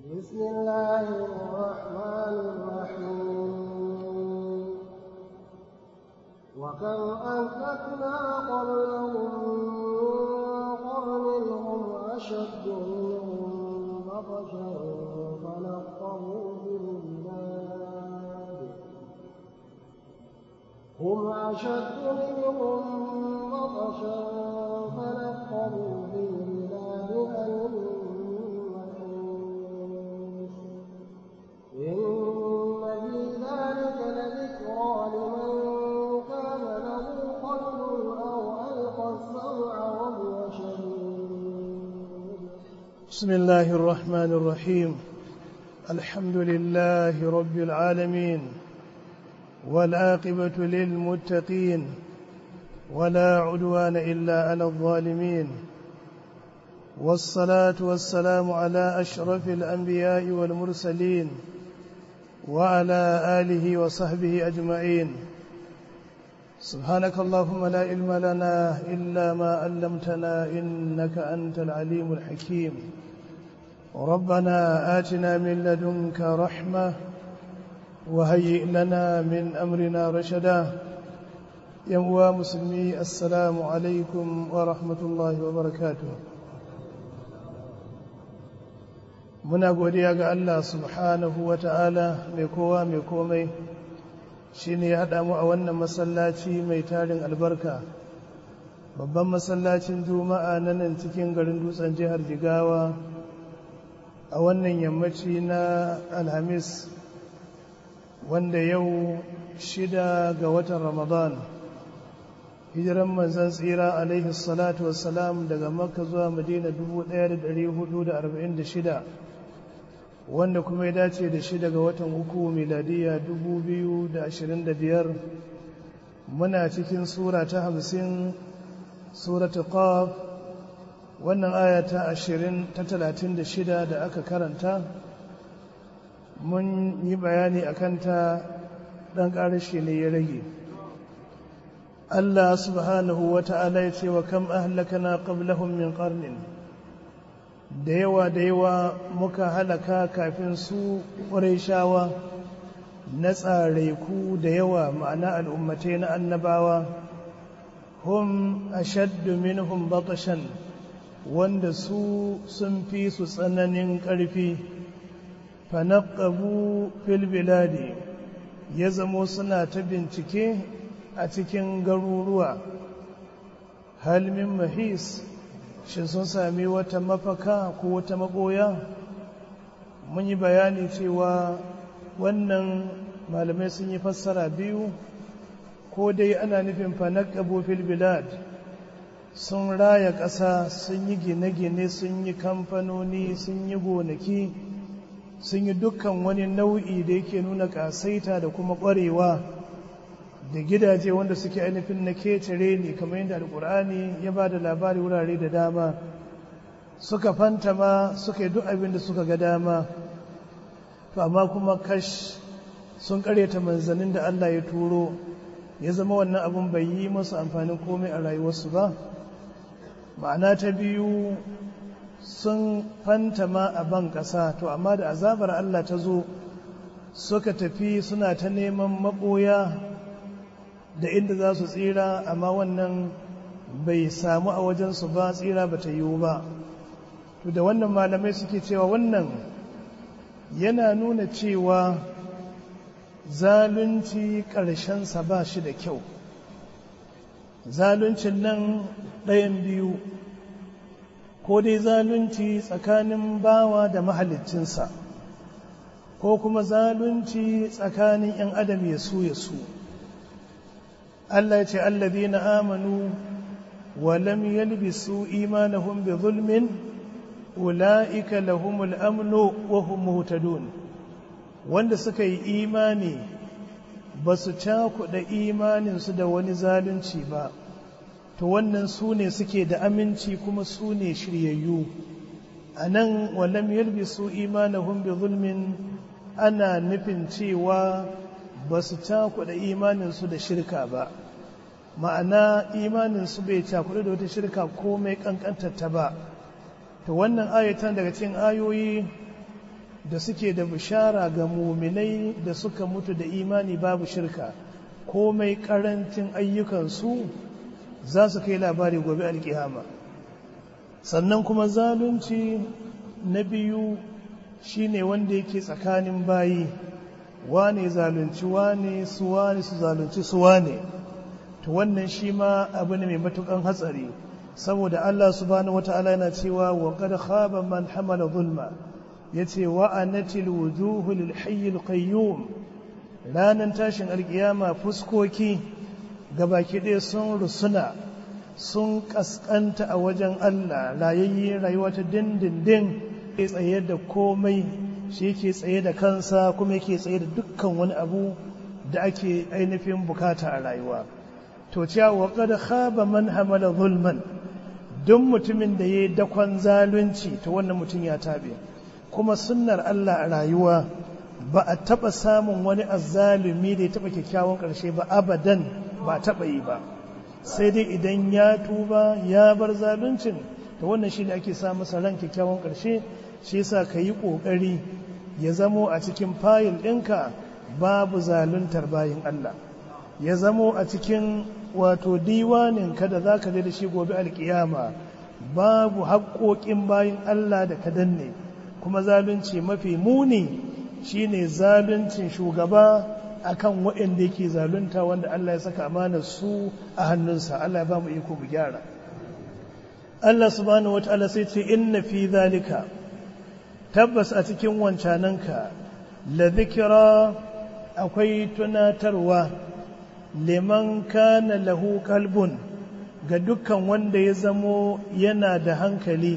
بسم الله الرحمن الرحيم وكم أهلكنا قبلهم من قرن هم أشد منهم بطشا فنقبوا في البلاد هم أشد منهم بطشا فنقبوا في البلاد هل من محيص إن في ذلك لذكرى لمن كان له قلب أو ألقى السمع وهو شهيد بسم الله الرحمن الرحيم الحمد لله رب العالمين والعاقبة للمتقين ولا عدوان إلا على الظالمين والصلاة والسلام على أشرف الأنبياء والمرسلين وعلى آله وصحبه أجمعين سبحانك اللهم لا علم لنا إلا ما علمتنا إنك أنت العليم الحكيم ربنا آتنا من لدنك رحمة وهيئ لنا من أمرنا رشدا يا مسلمي السلام عليكم ورحمة الله وبركاته muna godiya ga Allah subhanahu wa ta'ala mai kowa mai komai shi ne ya haɗa mu a wannan masallaci mai tarin albarka babban masallacin juma'a na nan cikin garin dutsen jihar jigawa a wannan yammaci na alhamis wanda yau shida ga watan ramadan hijiran manzan tsira alaihi salatu wassalam daga makka zuwa madina 1446 wanda kuma ya dace da shi daga watan uku miladiya 2025 muna cikin sura ta hamsin suratu qaf wannan aya ta 20 ta 36 da aka karanta mun yi bayani a kanta ɗan ƙarashi ne ya rage Allah subhanahu wa ta'ala ya ce wa kam ahlakana qablahum min qarnin da yawa da yawa muka halaka kafin su shawa na tsareku da yawa ma'ana al'ummatai na annabawa hum ashaddu minhum batashan wanda su sun fi su tsananin ƙarfi fanaqabu fil biladi ya zamo suna ta bincike a cikin garuruwa halmin mahis shin sun sami wata mafaka ko wata maboya mun yi bayani cewa wannan malamai sun yi fassara biyu ko dai ana nufin fanaqabu fil bilad sun raya ƙasa sun yi gine-gine sun yi kamfanoni sun yi gonaki sun yi dukkan wani nau'i da yake nuna ƙasaita da kuma ƙwarewa da gidaje wanda suke ainihin na ketare ne kamar yadda alkur'ani ya ba da labari wurare da dama suka fantama suka yi duk abin da suka ga dama to amma kuma kash sun karyata manzannin da Allah ya turo ya zama wannan abin bai yi masu amfanin komai a rayuwarsu ba ma'ana ta biyu sun fantama a ban ƙasa to amma da azabar Allah ta zo suka tafi suna ta neman maɓoya da inda za su tsira amma wannan bai samu a wajensu ba tsira ba ta yiwu ba to da wannan malamai suke cewa wannan yana nuna cewa zalunci ƙarshensa ba shi da kyau zaluncin nan ɗayan biyu ko dai zalunci tsakanin bawa da mahaliccinsa ko kuma zalunci tsakanin 'yan adam ya su ya su Allah ya ce allazina amanu wa lam yalbisu imanahum bi zulmin ulaika lahumul amnu wa hum muhtadun wanda suka yi imani ba su cakuɗa imaninsu da wani zalunci ba to wannan su ne suke da aminci kuma su ne shiryayyu a nan walam yalbisu imanahum bi zulmin ana nufin cewa ba su cakuɗa imaninsu da shirka ba ma'ana imaninsu bai cakuɗa da wata shirka komai ƙanƙantarta ba to wannan ayatan daga cikin ayoyi da suke da bishara ga muminai da suka mutu da imani babu shirka komai karancin ayyukansu za su kai labari gobe alkiyama sannan kuma zalunci na biyu shine wanda yake tsakanin bayi wane zalunci wane su wane su zalunci su wane to wannan shi ma abu ne mai matukan hatsari saboda Allah subhanahu wata'ala yana cewa wa qad khaba man hamala zulma yace wa anatil wujuhu lil hayyil qayyum ranan tashin alkiyama fuskoki gabaki ɗaya sun rusuna sun kaskanta a wajen Allah rayayye rayuwa ta dindindin ke tsaye da komai shi yake tsaye da kansa kuma yake tsaye da dukkan wani abu da ake ainihin bukata a rayuwa to cewa wa qad khaba man hamala zulman duk mutumin da yayi dakon zalunci to wannan mutum ya tabe kuma sunnar Allah a rayuwa ba a taba samun wani azzalumi da ya taba kyakkyawan karshe ba abadan ba taba yi ba sai dai idan ya tuba ya bar zaluncin to wannan shi ne ake sa masa ran kyakkyawan karshe shi yasa ka yi ƙoƙari ya zamo a cikin fayil ɗinka babu zaluntar bayin Allah ya zamo a cikin wato diwanin ka da za ka da shi gobe alkiyama babu haƙoƙin bayin Allah da ka danne kuma zalunci mafi muni shine zaluncin shugaba akan waɗanda yake zalunta wanda Allah ya saka amanar su a hannunsa Allah ya ba mu iko mu gyara Allah subhanahu wataala sai ce inna fi zalika tabbas a cikin wancananka la zikira akwai tunatarwa liman kana lahu kalbun ga dukkan wanda ya zamo yana da hankali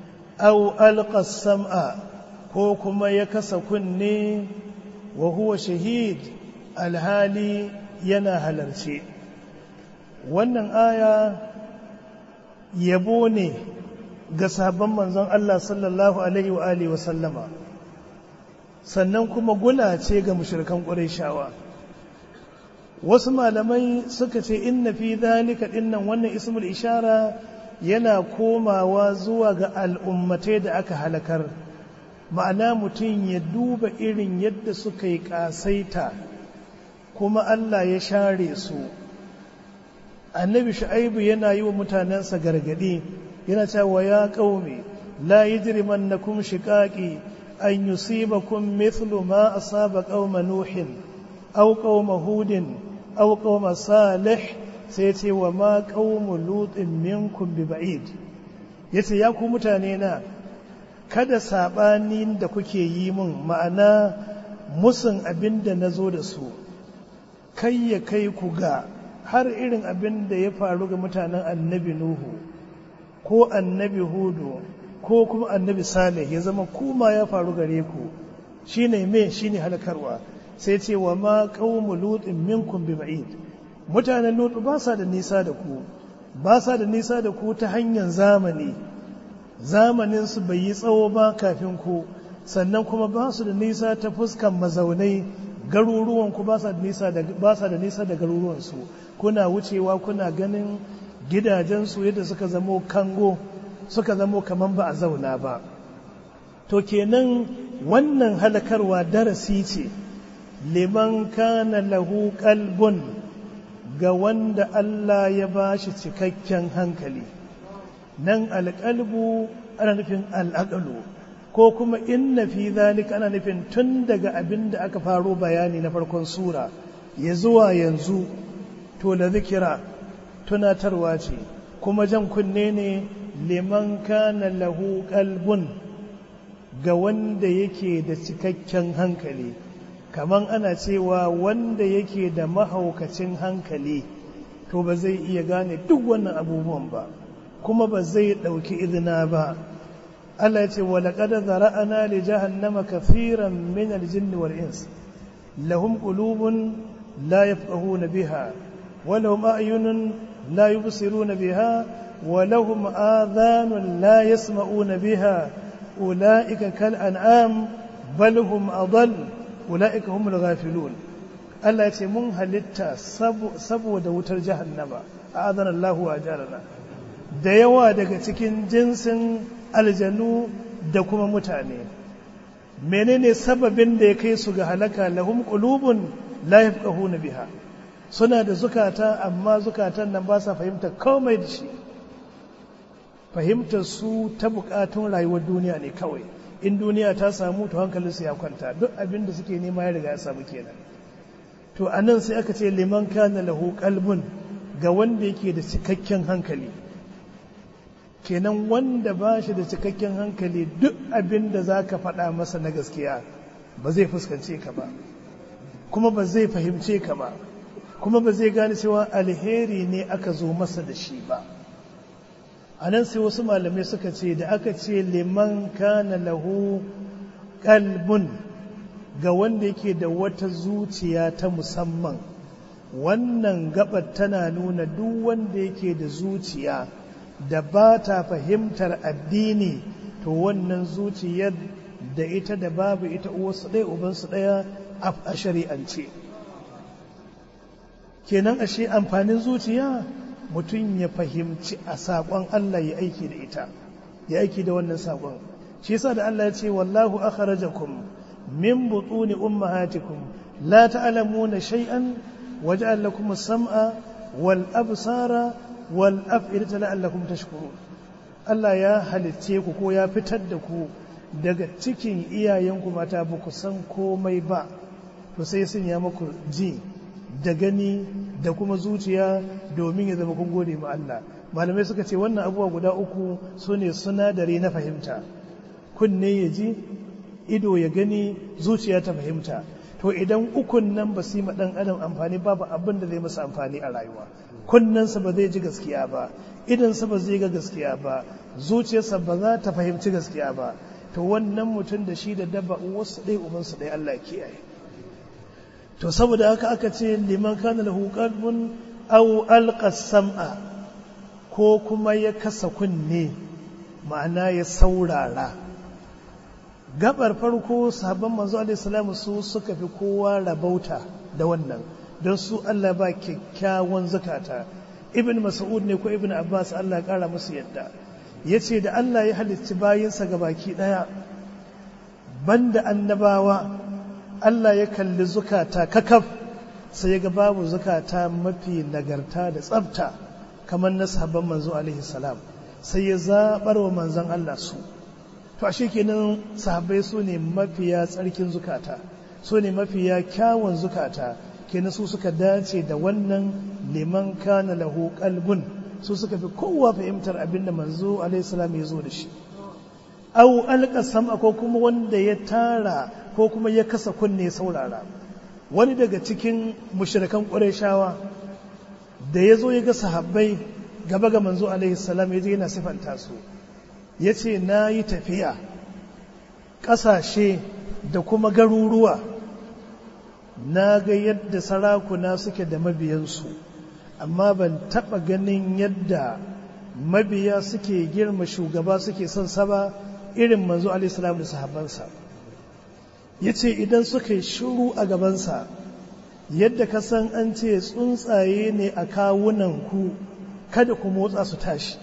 au alqas sam'a ko kuma ya kasa kunne wa huwa shahid alhali yana halarce wannan aya yabo ne ga sabon manzon Allah sallallahu alaihi wa alihi wa sallama sannan kuma gula ce ga mushrikan Qurayshawa wasu malamai suka ce inna fi dhalika dinnan wannan ismul ishara yana komawa zuwa ga al'ummatai da aka halakar ma'ana mutum ya duba irin yadda suka yi kasaita kuma Allah ya share su annabi shu'aibu yana yi wa mutanensa gargadi yana cewa ya qaumi la yajrimannakum shiqaqi an yusibakum mithlu ma asaba qauma nuhin aw qauma hudin aw qauma salih sai ce wa ma qaumu lutin minkum bi ba'id yace ya ku mutane na kada sabanin da kuke yi min ma'ana musun abinda nazo da su kai ya kai ku ga har irin abin da ya faru ga mutanen annabi Nuhu ko annabi Hudu ko kuma annabi Salih ya zama kuma ya faru gare ku shine me shine halakarwa sai ce wa ma qaumu lutin minkum bi ba'id mutanen Lutu ba sa da nisa da ku ba sa da nisa da ku ta hanyar zamani zamanin su bai yi tsawo ba kafin ku sannan kuma ba su da nisa ta fuskan mazaunai garuruwan ku ba sa da nisa da ba sa da nisa da garuruwan su kuna wucewa kuna ganin gidajensu yadda suka zamo kango suka zamo kaman ba a zauna ba to kenan wannan halakarwa darasi ce liman kana lahu qalbun ga wanda Allah ya ba shi cikakken hankali nan alƙalbu ana nufin al'aqlu ko kuma inna fi zalika ana nufin tun daga abin da aka faro bayani na farkon sura ya zuwa yanzu to la zikira tunatarwa ce kuma jan kunne ne liman kana lahu qalbun ga wanda yake da cikakken hankali kaman ana cewa wanda yake da mahaukacin hankali to ba zai iya gane duk wannan abubuwan ba kuma ba zai ɗauki izina ba Allah ya ce wa laqad zara'ana li jahannama kathiran min al-jinni wal ins lahum qulubun la yafqahuna biha ولهم أعين لا يبصرون بها ولهم آذان لا يسمعون بها أولئك كالأنعام بل هم أضل أولئك هم الغافلون Allah ya ce mun halitta saboda wutar jahannama a azanar Allah a jarana da yawa daga cikin jinsin aljanu da kuma mutane menene sababin da ya kai su ga halaka lahum qulubun la yafqahuna biha suna da zukata amma zukatan nan ba sa fahimta komai da shi fahimtar su ta bukatun rayuwar duniya ne kawai in duniya ta samu to hankalinsu ya kwanta duk abin da suke nema ya riga ya samu kenan to a nan sai aka ce liman kana lahu qalbun ga wanda yake da cikakken hankali kenan wanda ba shi da cikakken hankali duk abin da za ka faɗa masa na gaskiya ba zai fuskance ka ba kuma ba zai fahimce ka ba kuma ba zai gane cewa alheri ne aka zo masa da shi ba a nan sai wasu malamai suka ce da aka ce liman kana lahu kalbun ga wanda yake da wata zuciya ta musamman wannan gabar tana nuna duk wanda yake da zuciya da ba ta fahimtar addini to wannan zuciyar da ita da babu ita uwarsu ɗaya ubansu ɗaya a shari'ance kenan ashe amfanin zuciya mutum ya fahimci a saƙon Allah ya aiki da ita ya aiki da wannan saƙon shi yasa da Allah ya ce wallahu akhrajakum min butuni ummahatikum la ta'lamuna shay'an waja'al lakum as-sam'a wal absara wal af'idata la'allakum tashkurun Allah ya halicce ku ko ya fitar da ku daga cikin iyayenku mata ba ku san komai ba to sai sun ya muku ji da gani da kuma zuciya domin ya zama kun gode ma Allah malamai suka ce wannan abubuwa guda uku su ne sunadari na fahimta kunne ya ji ido ya gani zuciya ta fahimta to idan ukun nan ba su yi ɗan adam amfani babu abin da zai masa amfani a rayuwa kunnensa ba zai ji gaskiya ba idansa ba zai ga gaskiya ba zuciyarsa ba za ta fahimci gaskiya ba to wannan mutum da shi da dabba wasu ɗaya ubansu ɗaya Allah kiyaye to saboda haka aka ce liman kana lahu qalbun aw alqa sam'a ko kuma ya kasa kunne ma'ana ya saurara gabar farko sahabban manzo alaihi salamu su suka fi kowa rabauta da wannan don su Allah ba kyakkyawan zakata ibn mas'ud ne ko ibn abbas Allah kara musu yadda yace da Allah ya halicci bayinsa baki daya banda annabawa Allah ya kalli zukata kakaf sai ya ga babu zukata mafi nagarta da tsafta kamar na sahabban manzo alaihi salam sai ya zabar wa manzon Allah su to ashe kenan sahabbai su ne mafiya tsarkin zukata su ne mafiya kyawun zukata kenan su suka dace da wannan liman kana lahu qalbun su suka fi kowa fahimtar abin da manzo alaihi salam ya zo da shi au alqasam ko kuma wanda ya tara ko kuma ya kasa kunne saurara wani daga cikin mushrikan qurayshawa da ya zo ya ga sahabbai gaba ga manzo alaihi salam ya je yana sifanta su ya ce na yi tafiya ƙasashe da kuma garuruwa na ga yadda sarakuna suke da mabiyansu amma ban taɓa ganin yadda mabiya suke girma shugaba suke son sa ba irin manzo alaihissalam da sahabbansa ya ce idan suka yi shiru a gabansa yadda ka san an ce tsuntsaye ne a kawunanku kada ku motsa su tashi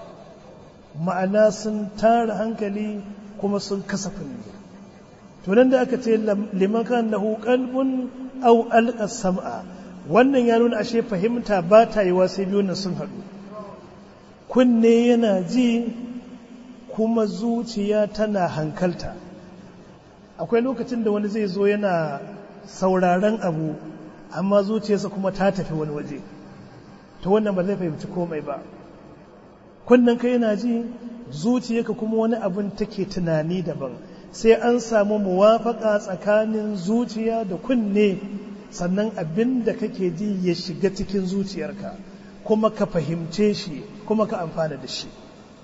ma'ana sun tara hankali kuma sun kasa kunne to nan da aka ce liman kan lahu qalbun aw alqa sam'a wannan ya nuna ashe fahimta ba ta yi sai biyu nan sun haɗu kunne yana ji kuma zuciya tana hankalta akwai lokacin da wani zai zo yana sauraron abu amma zuciyarsa kuma ta tafi wani waje to wannan ba zai fahimci komai ba kunnen ka yana ji zuciyarka kuma wani abin take tunani daban sai an samu muwafaka tsakanin zuciya da kunne sannan abin da kake ji ya shiga cikin zuciyarka kuma ka fahimce shi kuma ka amfana da shi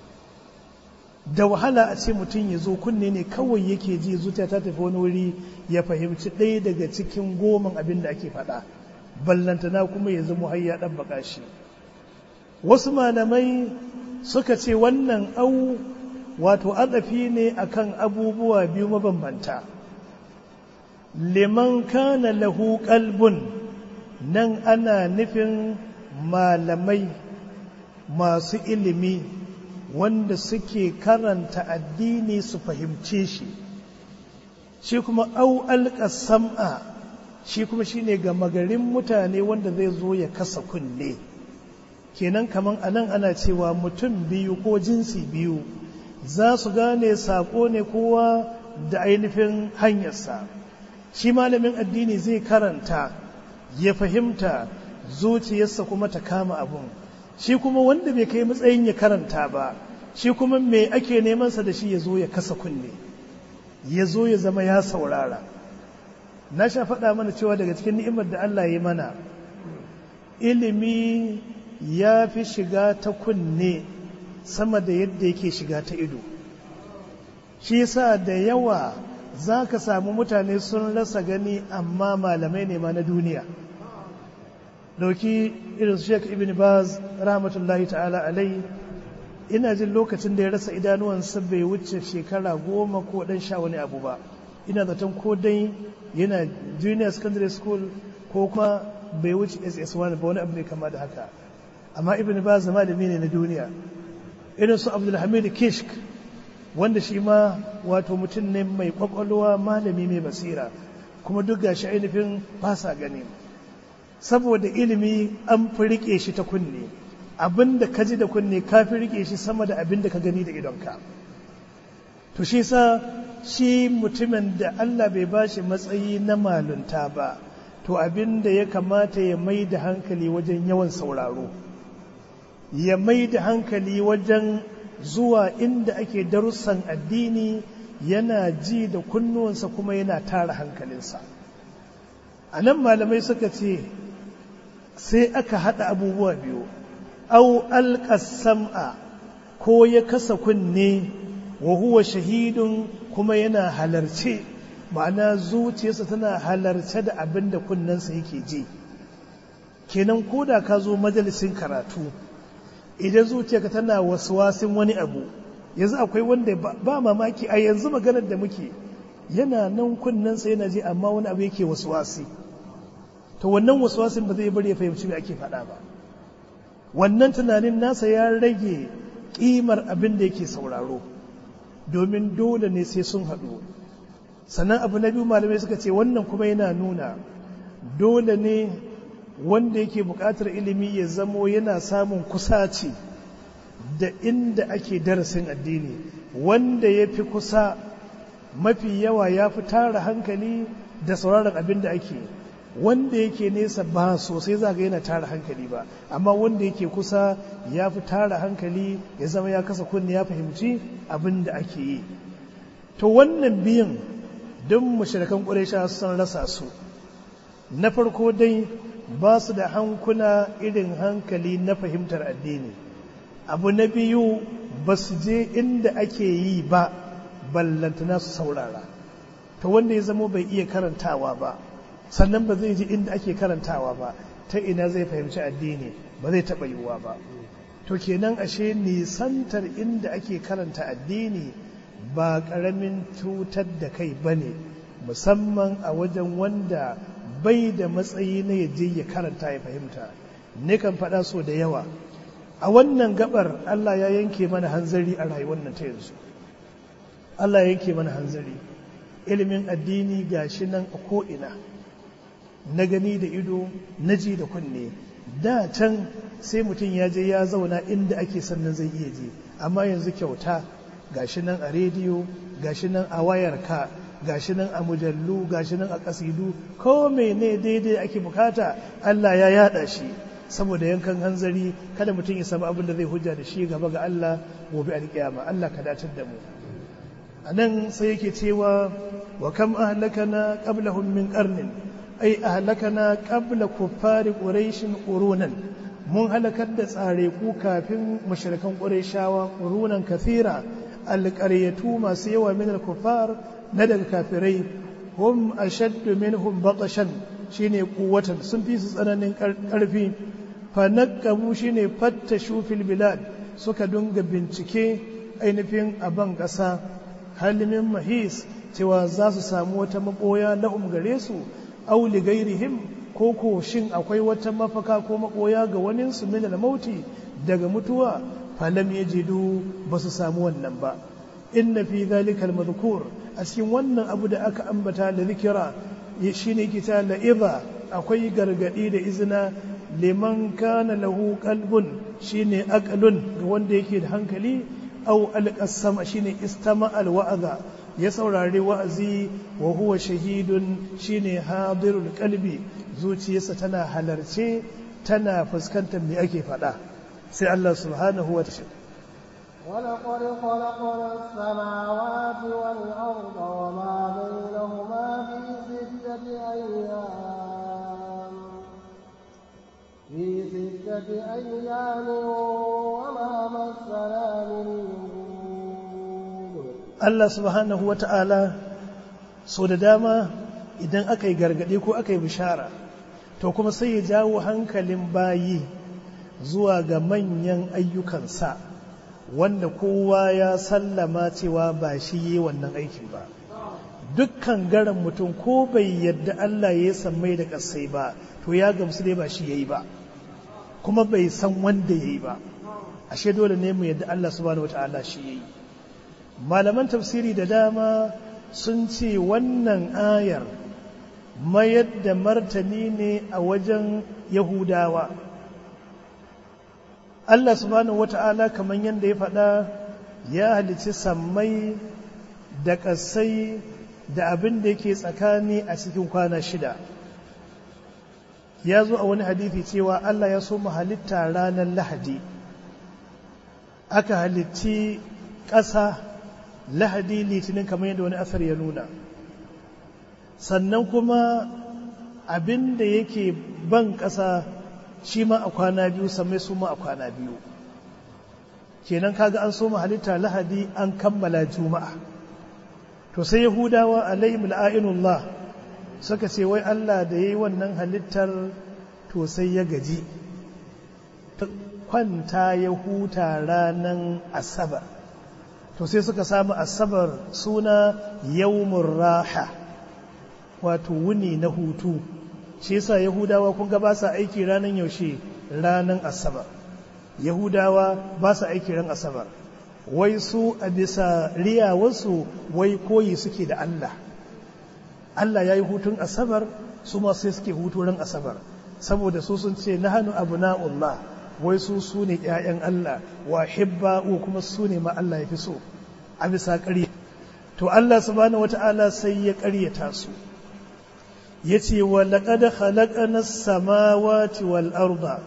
da wahala a ce mutum ya zo kunne ne kawai yake ji zuciya ta tafi wani wuri ya fahimci ɗaya daga cikin goman abin da ake faɗa ballantana kuma ya zama har ya ɗabbaka shi wasu malamai suka ce wannan au wato adafi ne akan abubuwa biyu mabambanta liman kana lahu qalbun nan ana nufin malamai masu ilimi wanda suke karanta addini su fahimce shi shi kuma au sam'a shi kuma shine ga magarin mutane wanda zai zo ya kasa kunne kenan kaman anan ana cewa mutum biyu ko jinsi biyu za su gane saƙo ne kowa da ainihin hanyarsa shi malamin addini zai karanta ya fahimta zuciyarsa kuma ta kama abun shi kuma wanda bai kai matsayin ya karanta ba shi kuma me ake nemansa da shi ya zo ya kasa kunne ya zo ya zama ya saurara na sha faɗa mana cewa daga cikin ni'imar da Allah ya mana ilimi ya fi shiga ta kunne sama da yadda yake shiga ta ido shi yasa da yawa za ka samu mutane sun rasa gani amma malamai ne ma na duniya dauki irin sheik ibn baz rahmatullahi ta'ala alai ina jin lokacin da ya rasa idanuwansa bai wuce shekara goma ko dan sha wani abu ba ina zaton ko dai yana junior secondary school ko kuma bai wuce ss1 ba wani abu ne kama da haka amma ibn baz malami ne na duniya irin su abdulhamid kishk wanda shi ma wato mutum ne mai kwakwalwa malami mai basira kuma duk gashi ainihin fasa gani saboda ilimi an fi rike shi ta kunne abin da ka ji da kunne ka fi rike shi sama da abin da ka gani da idonka to shi sa shi mutumin da Allah bai ba shi matsayi na malunta ba to abin da ya kamata ya mai da hankali wajen yawan sauraro ya mai da hankali wajen zuwa inda ake darussan addini yana ji da kunnuwansa kuma yana tara hankalinsa a nan malamai suka ce sai aka haɗa abubuwa biyu au alƙasam'a ko ya kasa kunne wa huwa shahidun kuma yana halarce ma'ana zuciyarsa tana halarce da abin da kunnensa yake ji kenan ko da ka zo majalisin karatu idan zuciyarka tana wasin wani abu yanzu akwai wanda ba mamaki a yanzu maganar da muke yana nan kunnensa yana ji amma wani abu yake wasi. to wannan wasin ba zai bari ya fahimci me ake faɗa ba wannan tunanin nasa ya rage ƙimar abin da yake sauraro domin dole ne sai sun haɗu sannan abu na biyu malamai suka ce wannan kuma yana nuna dole ne wanda yake buƙatar ilimi ya zamo yana samun kusaci da inda ake darasin addini wanda ya fi kusa mafi yawa ya fi tara hankali da sauraron abin da ake wanda yake nesa ba sosai za ga yana tara hankali ba amma wanda yake kusa ya fi tara hankali ya zama ya kasa kunne ya fahimci abin da ake yi to wannan biyan don mashirakan ƙuraisha sun rasa su na farko dai ba su da hankuna irin hankali na fahimtar addini abu na biyu ba su je inda ake yi ba ballantana su saurara ta wanda ya zama bai iya karantawa ba sannan ba zai ji inda ake karantawa ba ta ina zai fahimci addini ba zai taɓa yiwuwa ba to kenan ashe nisantar inda ake karanta addini ba ƙaramin cutar da kai ba ne musamman a wajen wanda bai da matsayi na yaje ya karanta ya fahimta kan faɗa so da yawa a wannan gabar Allah ya yanke mana hanzari a rayuwar nan ta yanzu Allah ya yanke mana hanzari ilimin addini gashi nan a ko'ina na gani da ido na ji da kunne da can sai mutum ya je ya zauna inda ake sannan zai iya je amma yanzu kyauta gashi nan a rediyo gashi nan a wayarka gashi nan a mujallu gashi nan a kasidu ko mene daidai ake bukata Allah ya yada shi saboda yankan hanzari kada mutum ya samu abin da zai hujja da shi gaba ga Allah gobe alkiyama Allah ka datar da mu a nan sai yake cewa wa kam ahlakana qablahum min qarnin ai ahlakana qabla kuffari quraishin qurunan mun halakar da tsare ku kafin mushrikan qurayshawa qurunan kathira alqaryatu masu yawa min al-kuffar na daga kafirai hum ashaddu minhum batashan shine kuwatan sun fi su tsananin karfi fa naqabu shine fattashu fil bilad suka dunga bincike ainihin aban ƙasa halimin mahis cewa za su samu wata maboya lahum gare su aw li gairihim ko ko shin akwai wata mafaka ko maboya ga wani su min mauti daga mutuwa falam yajidu ba su samu wannan ba inna fi dhalika al-madhkur a cikin wannan abu da aka ambata da zikira shine kita la'iza akwai gargadi da izina liman kana lahu qalbun shine aqlun ga wanda yake da hankali aw alqasama shine istama alwa'za ya saurari wa'azi wa huwa shahidun shine hadirul qalbi zuciyarsa tana halarce tana fuskantar me ake faɗa sai Allah subhanahu wa ta'ala ولقد خلقنا السماوات والأرض وما بينهما في ستة أيام في ستة أيام وما مسنا من Allah subhanahu wa ta'ala so da dama idan aka yi gargaɗe ko aka yi bishara to kuma sai ya jawo hankalin bayi zuwa ga manyan ayyukansa wanda kowa ya sallama cewa ba shi yi wannan aikin ba dukkan garan mutum ko bai yadda Allah ya sammai da ƙasai ba to ya gamsu dai ba shi ya yi ba kuma bai san wanda ya yi ba ashe dole ne mu yadda Allah subhanahu wa ta'ala shi ya yi malaman tafsiri da dama sun ce wannan ayar mayar da martani ne a wajen yahudawa Allah subhanahu wata'ala kamar yadda ya faɗa ya halici sammai da ƙasai da abin da yake tsakani a cikin kwana shida ya zo a wani hadithi cewa Allah ya so mu halitta ranar lahadi aka halitti ƙasa lahadi litinin kamar yadda wani asar ya nuna sannan kuma abin da yake ban ƙasa shi ma a kwana biyu samai su ma a kwana biyu kenan kaga an soma halitta lahadi an kammala juma'a to sai yahudawa alaihim la'inullah suka ce wai Allah da yayi wannan halittar to sai ya gaji kwanta ya huta ranan asabar to sai suka samu asabar suna yawmur raha wato wuni na hutu shi yasa yahudawa kun ga ba sa aiki ranan yaushe ranan asabar yahudawa ba sa aiki ran asabar wai su a bisa riyawarsu wai koyi suke da Allah Allah ya yi hutun asabar su ma sai suke hutu ran asabar saboda su sun ce na hannu abu na'ullah wai su su ne ‘ya'yan Allah wa hibba kuma su ne ma Allah ya fi so a bisa ƙarya to Allah subhanahu wata'ala sai ya ƙaryata su ya ce wa laƙada halaƙana samawati wal arda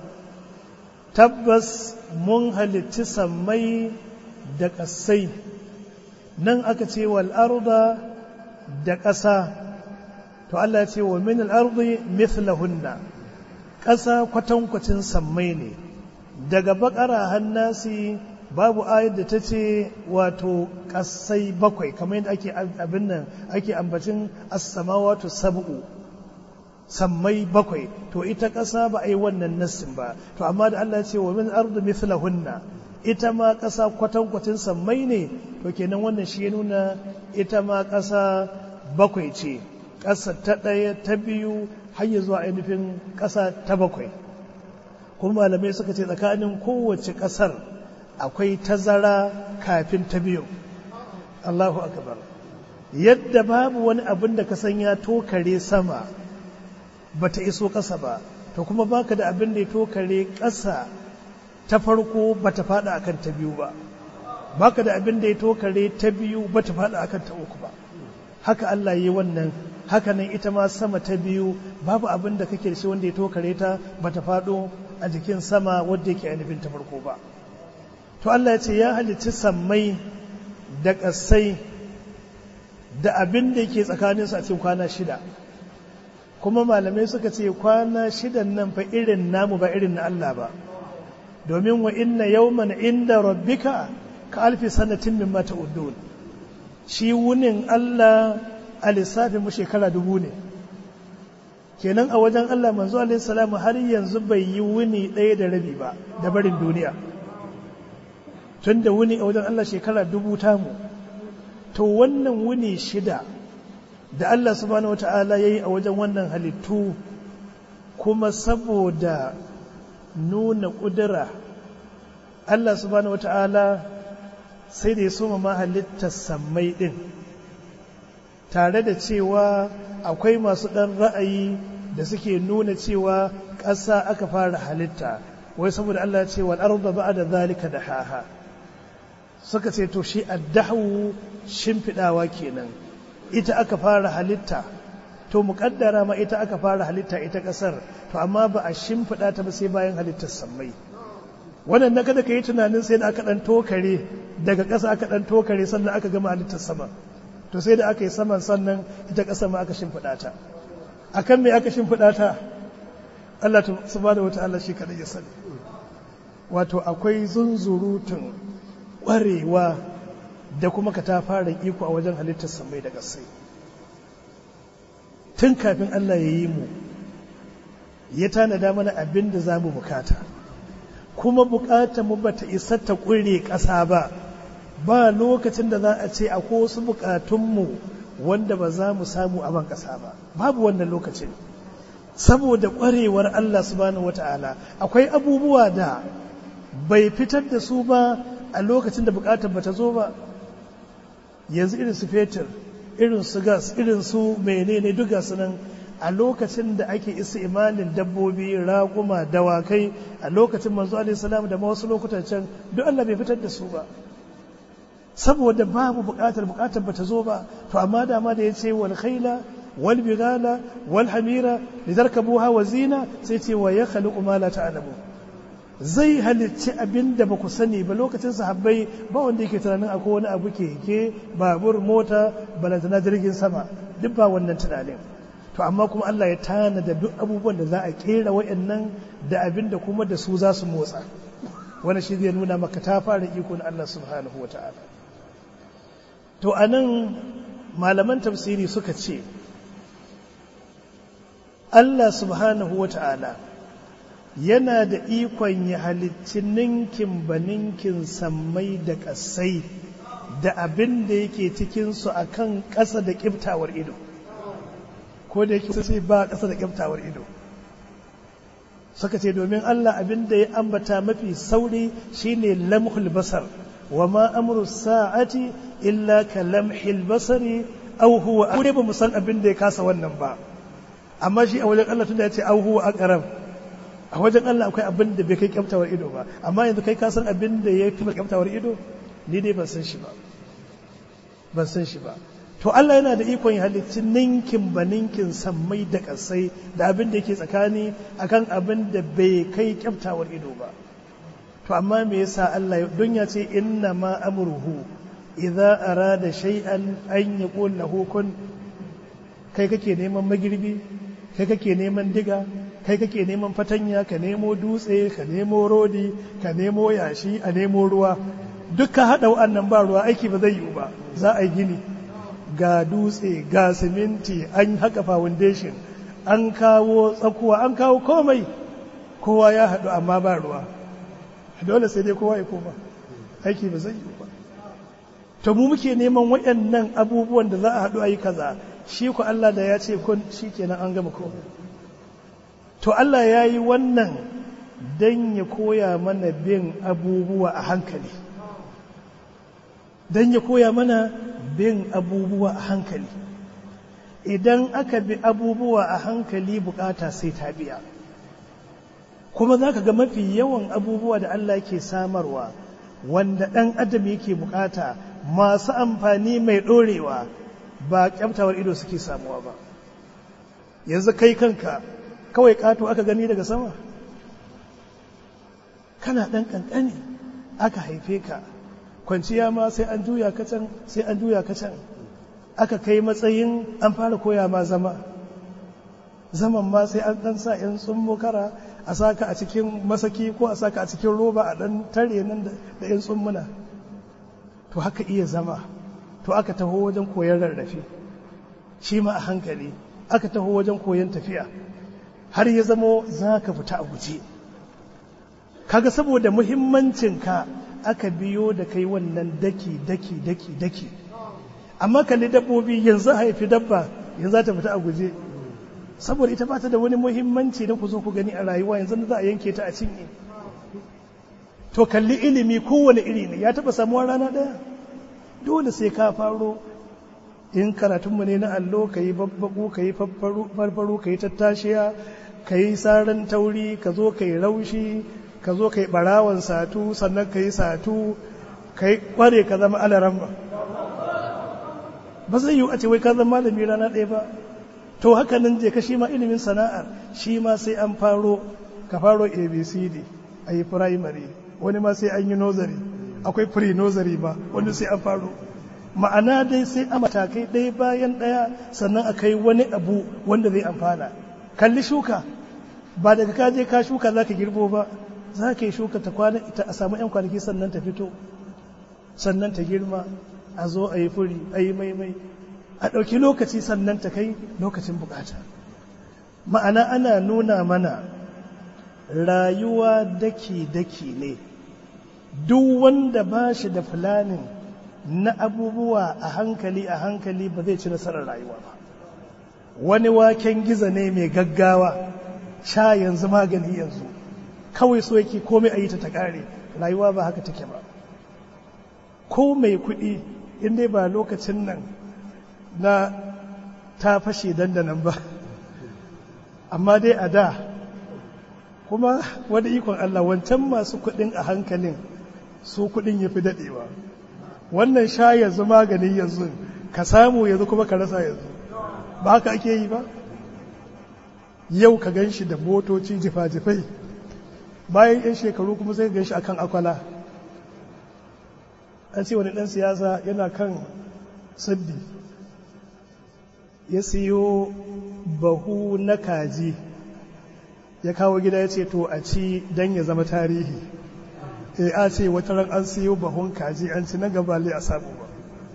tabbas mun halitti sammai da ƙasai nan aka ce wal arda da ƙasa to Allah ce wa min al ardi mithlahunna ƙasa kwatankwacin sammai ne daga bakara hannasi babu ayar da ta ce wato ƙasai bakwai kamar yadda ake abin nan ake ambacin as-samawatu sab'u sammai bakwai to ita ƙasa ba a yi wannan nassin ba to amma da Allah ce wa min ardu mithlahunna ita ma ƙasa kwatankwacin sammai ne to kenan wannan shi ya nuna ita ma ƙasa bakwai ce ƙasa ta ɗaya ta biyu har ya zuwa ainihin ƙasa ta bakwai kuma malamai suka ce tsakanin kowace ƙasar akwai tazara kafin ta biyu Allahu akbar yadda babu wani abin da ka san ya tokare sama bata iso ƙasa ba to kuma baka da abin da ya tokare ƙasa ta farko bata fada akan ta biyu ba baka da abin da ya tokare ta biyu bata fada akan ta uku ba haka Allah yi wannan haka nan ita ma sama ta biyu babu abin da kake da shi wanda ya tokare ta bata fado a jikin sama wanda yake ainihin ta farko ba to Allah ya ce ya halicci sammai da ƙasai da abin da yake tsakaninsu a cikin kwana shida kuma malamai suka ce kwana shidan nan fa irin namu ba irin na Allah ba domin wa inna yawman inda rabbika ka alfi sanatin min mata uddun shi wunin Allah a lissafin mu shekara dubu ne kenan a wajen Allah manzo alaihi salamu har yanzu bai yi wuni ɗaya da rabi ba da barin duniya tun da wuni a wajen Allah shekara dubu tamu to wannan wuni shida da Allah subhanahu wata'ala ya yi a wajen wannan halittu kuma saboda nuna ƙudura Allah subhanahu wata'ala sai da ya soma ma halittar sammai ɗin tare da cewa akwai masu ɗan ra'ayi da suke nuna cewa ƙasa aka fara halitta wai saboda Allah ce wal arda ba'da zalika dahaha suka ce to shi addahu shimfidawa kenan ita aka fara halitta to muƙaddara ma ita aka fara halitta ita ƙasar to amma ba a shimfida ta ba sai bayan halittar sammai wannan na kada ka yi tunanin sai da aka ɗan tokare daga ƙasa aka ɗan tokare sannan aka gama halittar sama to sai da aka yi saman sannan ita ƙasa ma aka shimfida ta akan me aka shimfida ta Allah subhanahu wata'ala shi kadai ya sani wato akwai zunzurutun ƙwarewa da kuma ka ta fara iko a wajen halittar samai da ƙasai tun kafin Allah ya yi mu ya tanada mana abin da za mu bukata kuma bukata mu bata isa ta ƙure ƙasa ba ba lokacin da za a ce akwai wasu bukatunmu wanda ba za mu samu a ban ƙasa ba babu wannan lokacin saboda ƙwarewar Allah subhanahu wata'ala akwai abubuwa da bai fitar da su ba a lokacin da bukatar bata zo ba yanzu irin su fetur irin su gas irin su menene duk gasu nan a lokacin da ake isa imanin dabbobi raguma dawakai a lokacin manzo alaihi salam da wasu lokutan can duk Allah bai fitar da su ba saboda babu bukatar bukatar bata zo ba to amma da ma da yace wal khaila wal bigala wal hamira litarkabuha wa zina sai ce wa yakhluqu ma la ta'lamu zai halicci abin da ba ku sani ba lokacin sahabbai ba wanda yake tunanin akwai wani abu keke babur mota balantana jirgin sama duk ba wannan tunanin to amma kuma Allah ya tana da duk abubuwan da za a kera wayannan da abin da kuma da su za su motsa wani shi zai nuna maka ta fara iko na Allah subhanahu wa ta'ala to anan malaman tafsiri suka ce Allah subhanahu wa ta'ala yana da ikon ya halicci ninkin ba ninkin sammai da ƙasai da abin da yake cikinsu a kan ƙasa da ƙiftawar ido ko da yake sai ba ƙasa da ƙiftawar ido suka ce domin Allah abin da ya ambata mafi sauri shine lamhul basar wa ma amru sa'ati illa ka lamhil basari aw huwa aure ba mu san abin da ya kasa wannan ba amma shi a wajen Allah tunda ya ce aw huwa aqrab a wajen Allah akwai abin da bai kai kyaftawar ido ba amma yanzu kai ka san abin da ya fi kyaftawar ido ni dai ban san shi ba ban san shi ba to Allah yana da ikon ya halicci ninkin ba ninkin sammai da kasai da abin da yake tsakani akan abin da bai kai kyaftawar ido ba to amma me yasa Allah don ya ce inna ma amruhu idza arada shay'an an yaqul lahu kun kai kake neman magirbi kai kake neman diga kai kake neman fatanya ka nemo dutse ka nemo rodi ka nemo yashi a nemo ruwa duk ka haɗa wa'annan ba ruwa aiki ba zai yiwu ba za a yi gini ga dutse ga siminti an haka foundation an kawo tsakuwa an kawo komai kowa ya haɗu amma ba ruwa dole sai dai kowa ya koma aiki ba zai yiwu ba to mu muke neman waɗannan abubuwan da za a haɗu a yi kaza shi ku Allah da ya ce kun shi kenan an gama komai to Allah ya yi wannan don ya koya mana bin abubuwa a hankali don ya koya mana bin abubuwa a hankali idan aka bi abubuwa a hankali bukata sai ta biya kuma za ka ga mafi yawan abubuwa da Allah ke samarwa wanda ɗan adam yake bukata masu amfani mai ɗorewa ba kyaftawar ido suke samuwa ba yanzu kai kanka kawai ƙato aka gani daga sama kana ɗan ƙanƙani aka haife ka kwanciya ma sai an juya ka can sai an juya ka can aka kai matsayin an fara koya ma zama zaman ma sai an ɗan sa ‘yan tsummokara a saka a cikin masaki ko a saka a cikin roba a ɗan tare nan da ‘yan tsummuna to haka iya zama to aka taho wajen koyon rarrafe shi ma a hankali aka taho wajen koyon tafiya har ya zamo za ka fita a guje kaga saboda muhimmancinka aka biyo da kai wannan daki daki daki daki amma kalli dabbobi yanzu haifi dabba yanzu za ta fita a guje saboda ita ba ta da wani muhimmanci na ku zo ku gani a rayuwa yanzu za a yanke ta a cinye to kalli ilimi kowane iri ne ya taba samuwa rana ɗaya dole sai ka faro in karatunmu ne na allo ka yi babbaku ka yi farfaru ka yi tattashiya ka yi saran tauri ka zo ka yi raushi ka zo ka yi barawan satu sannan ka yi satu ka yi kware ka zama alaran ba ba zai yi a ce wai ka zama malami rana ɗaya ba to haka nan je ka shi ma ilimin sana'ar shi ma sai an faro ka faro abcd a yi primary wani ma sai an yi nursery akwai pre nursery ba wani sai an faro ma'ana dai sai a matakai ɗaya bayan ɗaya sannan a kai wani abu wanda zai amfana kalli shuka ba daga ka je ka shuka za ka girbo ba za ka yi shuka ta kwana ita a samu 'yan kwanaki sannan ta fito sannan ta girma a zo a yi furi a yi maimai a ɗauki lokaci sannan ta kai lokacin bukata ma'ana ana nuna mana rayuwa daki-daki ne duk wanda ba shi da fulanin na abubuwa a hankali a hankali ba zai ci nasarar rayuwa ba wani waken giza ne mai gaggawa sha yanzu magani yanzu kawai so yake komai a yi ta ta ƙare rayuwa ba haka take ba ko mai kuɗi inda ba lokacin nan na ta fashe dandanan ba amma dai a da kuma wani ikon Allah wancan masu kuɗin a hankalin su kuɗin ya fi daɗewa wannan sha yanzu maganin yanzu ka samu yanzu kuma ka rasa yanzu ba haka ake yi ba yau ka gan shi da motoci jifa-jifai bayan 'yan shekaru kuma sai gan shi akan akwala an ce wani ɗan siyasa yana kan saddi ya siyo bahu na kaji ya kawo gida ya ce to a ci don ya zama tarihi e a ce wata ran an siyo bahun kaji an ci na gabali a samu ba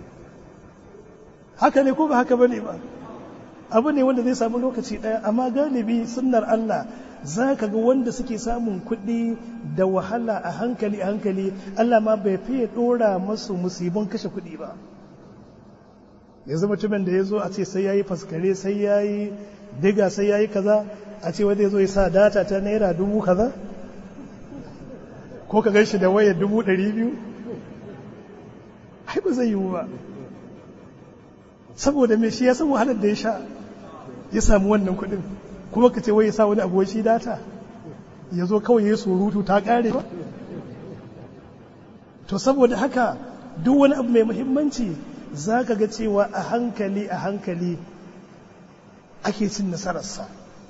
haka ne ko ba haka bane ba abu ne wanda zai samu lokaci ɗaya amma galibi sunnar Allah za ka ga wanda suke samun kuɗi da wahala a hankali a hankali Allah ma bai fiye ɗora masu musibin kashe kuɗi ba yanzu mutumin da ya zo a ce sai ya yi faskare sai ya yi diga sai ya yi kaza a ce wanda ya zo ya sa data ta naira dubu kaza ko ka gan shi da wayar dubu ɗari biyu ai ba zai yiwu ba saboda mai shi ya san wahalar da ya sha ya samu wannan kuɗin kuma ka ce wai ya sa wani abu shi data ya zo kawai ya surutu ta ƙare ba to saboda haka duk wani abu mai muhimmanci za ka ga cewa a hankali a hankali ake cin nasararsa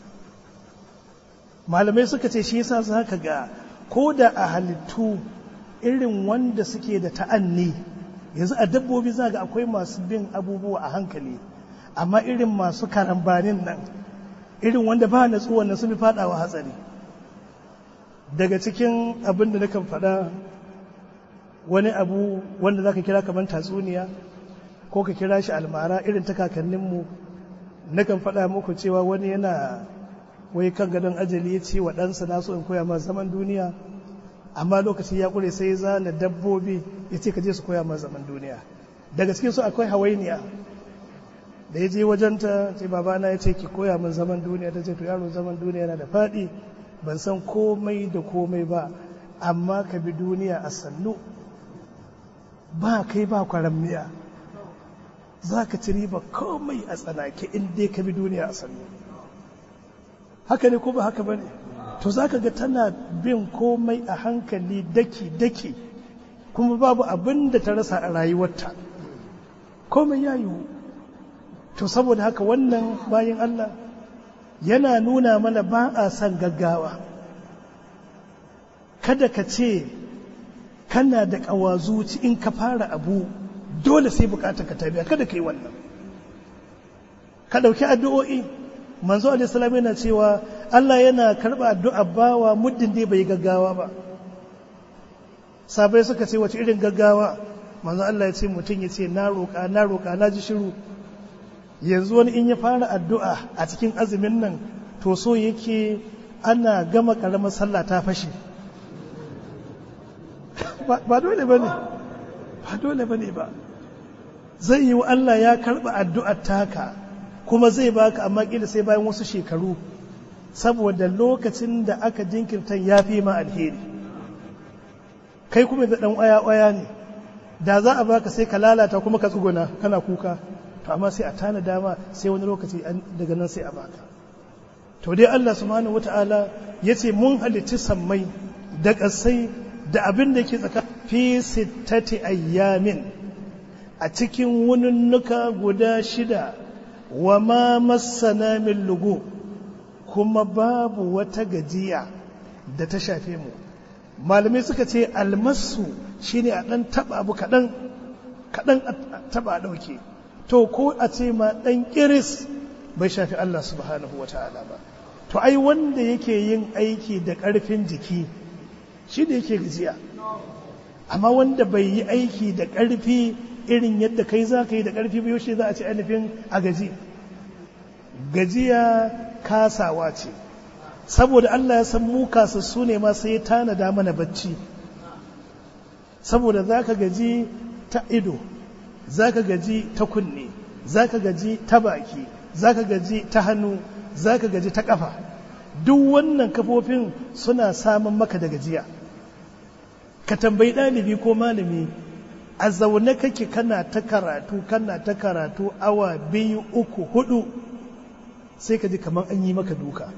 malamai suka ce shi yasa za ka ga ko da a halittu irin wanda suke da ta'anni yanzu a dabbobi za ga akwai masu bin abubuwa a hankali amma irin masu karambanin nan irin wanda ba na tsuwan sun fi fadawa hatsari daga cikin abin da nakan faɗa wani abu wanda za ka kira kamar tatsuniya ko ka kira shi almara irin ta kakanninmu nakan faɗa muku cewa wani yana wai kan gadon ajali ya ce wa ɗansa na so in koya ma zaman duniya amma lokaci ya ƙure sai zana dabbobi ya ce ka je su koya ma zaman duniya daga cikin su akwai hawainiya da ya je wajenta ce babana ya ce ki koya min zaman duniya ta ce to yaro zaman duniya yana da faɗi ban san komai da komai ba amma ka bi duniya a sannu ba kai ba kwaramniya za ka ci riba komai a tsanake in dai ka bi duniya a sannu haka ne ko ba haka ba ne to za ka ga tana bin komai a hankali daki-daki kuma babu abin da ta rasa a rayuwarta komai ya yiwu to saboda haka wannan bayan Allah yana nuna mana ba a son gaggawa kada ka ce kana da ƙawazuci in ka fara abu dole sai bukatar ka ta biya kada ka yi wannan ka ɗauki addu'o'i manzo alaihissalam yana cewa Allah yana karɓa addu'a bawa muddin dai bai gaggawa ba sabai suka ce wace irin gaggawa manzo Allah ya ce mutum ya ce na roƙa na roƙa na ji shiru yanzu wani in ya fara addu'a a cikin azumin nan to so yake ana gama ƙaramar sallah ta fashe ba dole ba ne ba dole ba ne ba zai yi wa Allah ya karɓa addu'ar taka kuma zai baka amma ƙila sai bayan wasu shekaru saboda lokacin da aka jinkirta ya fi ma alheri kai kuma da ɗan ƙwaya-ƙwaya ne da za a baka sai ka lalata kuma ka tsuguna kana kuka to amma sai a tana dama sai wani lokaci daga nan sai a baka to dai Allah subhanahu wata'ala ya ce mun halitti sammai da ƙasai da abin da ke tsaka fi sittati ayyamin a cikin wununnuka guda shida wa ma masana min lugu kuma babu wata gajiya da ta shafe mu malamai suka ce almasu shine a ɗan taɓa abu kaɗan kaɗan a taɓa a ɗauke to ko a ce ma ɗan ƙiris bai shafi Allah subhanahu wa ta'ala ba to ai wanda yake yin aiki da ƙarfin jiki shi da yake gajiya amma wanda bai yi aiki da ƙarfi irin yadda kai za ka yi da ƙarfi ba yaushe za a ce ainihin a gaji gajiya kasawa ce saboda Allah ya san mu kasassu ne ma sai ya tanada mana bacci saboda za ka gaji ta ido za ka gaji ta kunne za ka gaji ta baki za ka gaji ta hannu za ka gaji ta ƙafa duk wannan kafofin suna samun maka da gajiya ka tambayi ɗalibi ko malami a zaune kake kana ta karatu kana ta karatu awa biyu uku hudu sai ka ji kamar an yi maka duka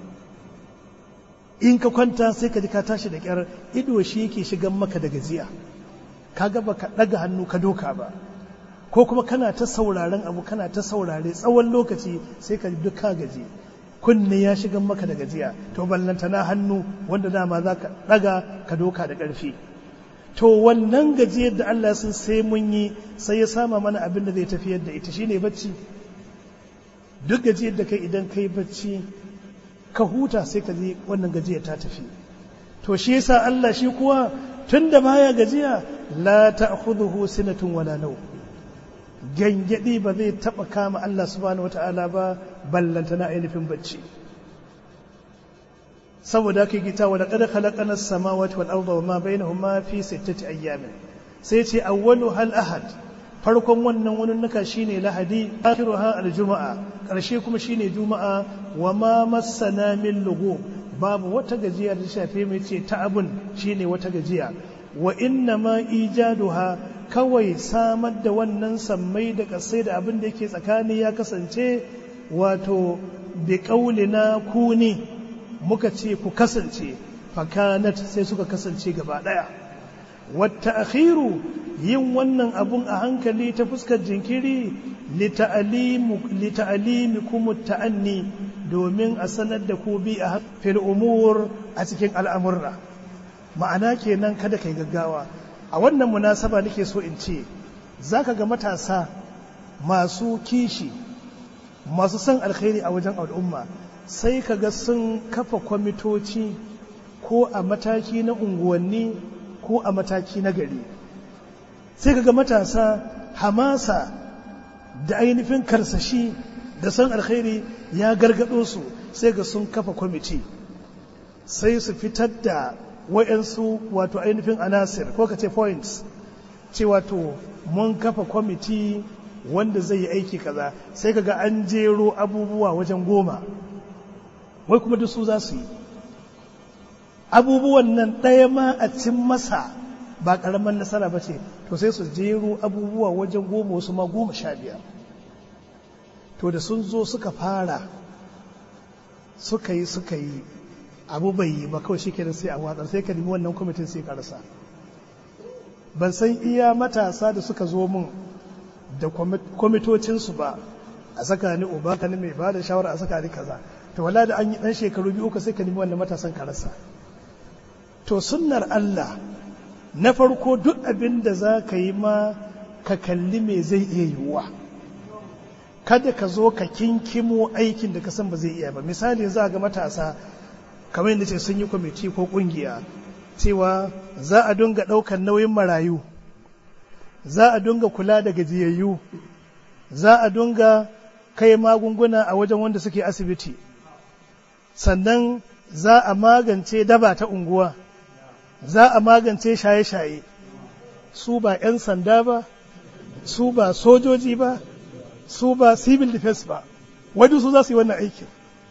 in ka kwanta sai ka ji ka tashi da kyar ido shi yake shigan maka da gajiya ka gaba ka ɗaga hannu ka doka ba ko kuma kana ta sauraren abu kana ta saurare tsawon lokaci sai ka ji duk ka gaji kunne ya shigan maka da gajiya to ballanta na hannu wanda dama za ka ɗaga ka doka da ƙarfi to wannan gajiyar da Allah sun sai mun yi sai ya sama mana abin da zai tafiyar da ita shine bacci duk gajiyar da kai idan kai bacci ka huta sai ka ji wannan gajiyar ta tafi to shi yasa Allah shi kuwa tunda baya gajiya la ta'khudhuhu sinatun wala naw gangadi ba zai taba kama Allah subhanahu wata'ala ba ballanta na ainihin bacci saboda kai gita wa laqad khalaqana as-samawati wal arda wa ma bainahuma fi sittati ayyamin sai ce awwalu hal ahad farkon wannan wannan nuka shine lahadi akhiruha al-juma'a karshe kuma shine juma'a wa ma massana min lugu babu wata gajiya da shafe mai ce ta abun shine wata gajiya wa inna ma ijaduha kawai samar da wannan sammai da kasai da abin da yake tsakani ya kasance wato bi qaulina kuni muka ce ku kasance fakanat sai suka kasance gaba daya wata akhiru yin wannan abun a hankali ta fuskar jinkiri lita'alimi kuma ta'anni domin a sanar da ku bi a fil umur a cikin al'amurra ma'ana kenan kada kai gaggawa a wannan munasaba nake so in ce zaka ga matasa masu kishi masu son alkhairi a wajen al'umma sai ka ga sun kafa kwamitoci ko a mataki na unguwanni ko a mataki na gari sai ka ga matasa hamasa da ainihin karsashi da son alkhairi ya gargado su sai ga sun kafa kwamiti sai su fitar da wayansu wato ainihin anasir ko ka ce points ce wato mun kafa kwamiti wanda zai yi aiki kaza sai ka ga an jero abubuwa wajen goma wai kuma duk su za su yi abubuwan nan ɗaya ma a cin masa ba ƙaramin nasara ba ce to sai su jero abubuwa wajen goma wasu ma goma sha biyar to da sun zo suka fara suka yi suka yi abu bai yi ba kawai shi sai a watsar sai ka nemi wannan kwamitin sai ka rasa ban san iya matasa da suka zo mun da kwamitocinsu ba a saka ni uba ka ni mai ba da shawara a saka ni kaza to wala da an yi dan shekaru biyu uku sai ka nemi wannan matasan ka rasa to sunnar Allah na farko duk abin da za ka yi ma ka kalli me zai iya yiwuwa kada ka zo ka kinkimo aikin da ka san ba zai iya ba misali za ga matasa kamar yadda ce sun yi kwamiti ko kungiya cewa za a dunga ɗaukar nauyin marayu za a dunga kula da gajiyayyu za a dunga kai magunguna a wajen wanda suke asibiti sannan za a magance daba ta unguwa za a magance shaye-shaye su ba 'yan sanda ba su ba sojoji ba su ba civil defense ba wadda su za su yi wannan aikin